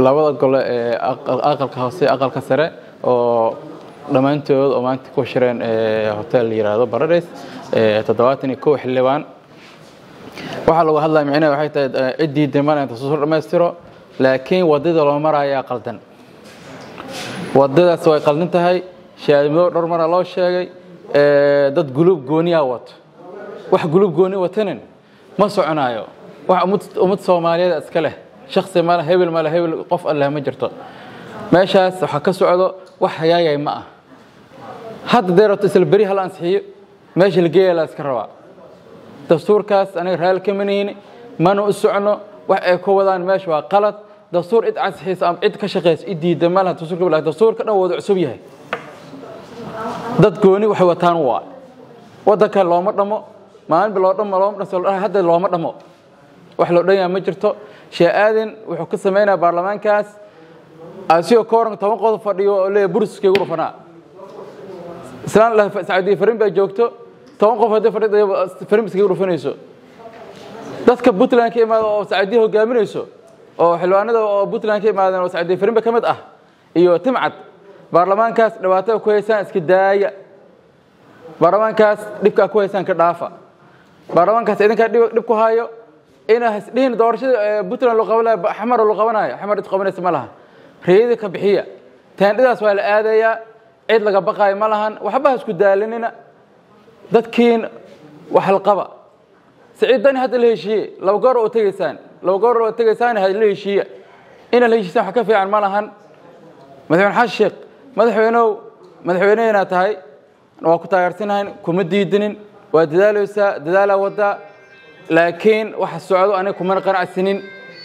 labada gole ee aqalka hoose aqalka sare oo dhammaantood oo maanta ku shireen hotel la yiraahdo Paradise toddobaatan iyo kow xildhibaan waxaa lagu hadlaya micnaheed waxay tahay ciddii diman inta soo dhammaystiro laakiin wadada loo marayaa qaldan wadadaas way qaldan tahay shaadimo dhowr mara loo sheegay dad guluub gooniyaa wato wax guluub gooni watanin ma soconaayo wax ummad soomaaliyeed iska leh shaksi male hebel male hebel qof alleh ma jirto meeshaas waxaa ka socdo wax hayaayay ma ah hadda dee rabto isla beri hal ansixiyo meesha la geeya la iska rabaa dastuurkaas aniga raali kama nihini mana u socno wax ay ku wadaan meesha waa qalad dastuur cid ansixiysa ama cid ka shaqeysa cid diida ma laha dastuurka laakiin dastuurka dhan wada cusub yahay dad gooni waxay wataan waa waddankan looma dhamo maalinba loo dhamo looma dhaso hadda looma dhamo wax loo dhan yahay ma jirto shee aadan wuxuu ka sameynaya baarlamaankaas asigoo ka waran toban qodob fadhiyo oo leeyahay buriskaygu dhufanaa islaan lah sacuudiya farin baa joogto toban qof haddii fadhida farin iskaga dhufanayso dadka puntland ka imaada oo sacuudiya hogaaminayso oo xildhibaanada oo puntland ka imaadeen oo sacuudiya farin ba ka mid ah iyo timcad baarlamaankaas dhibaatada ku haysaan iska daaya baarlamaankaas dhibkaa ku haysaan ka dhaafa baarlamaankaas idinkaa dhib ku hayo ina hasdhihin doorashada puntland loo qabanaya xamar loo qabanayo xamar cid qabanaysa ma laha reeyada ka bixiya teendhidaas waa la aadayaa cid laga baqaayo ma lahan waxba ha isku daalinina dadkiin wax la qaba siciidani hadda la heshiiye laba goor oo tegaysaan laba goor oo tegaysaan ha la heshiiya ina la heshiisaan wax ka fiican ma lahan madaxweyne xasan sheekh madaxweynow madaxweynehena tahay waa ku taageersanahayn kuma diidinin waa dadaaleysaa dadaalaa wadaa laakiin waxa socdo aniga kumana qanacsanin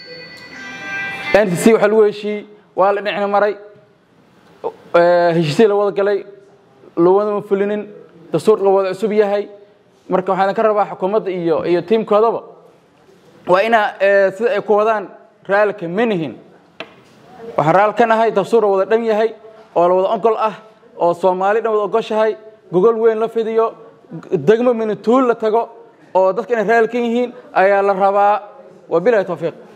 ntc waxa lagu heshiiyey waa la dhinacna maray heshiisii la wada galay lawadama fulinin dastuur la wada cusub yahay marka waxaan ka rabaa xukuumadda iyo iyo tiimkoodaba waa inaa sida ay ku wadaan raalka manihin waxaan raal ka nahay dastuur la wada dhan yahay oo la wada ogol ah oo soomaali dhan wada ogoshahay gogol weyn la fidiyo degmo minituul la tago oo dadka inay raal ka yihiin ayaa la rabaa wabilahi tawfiiq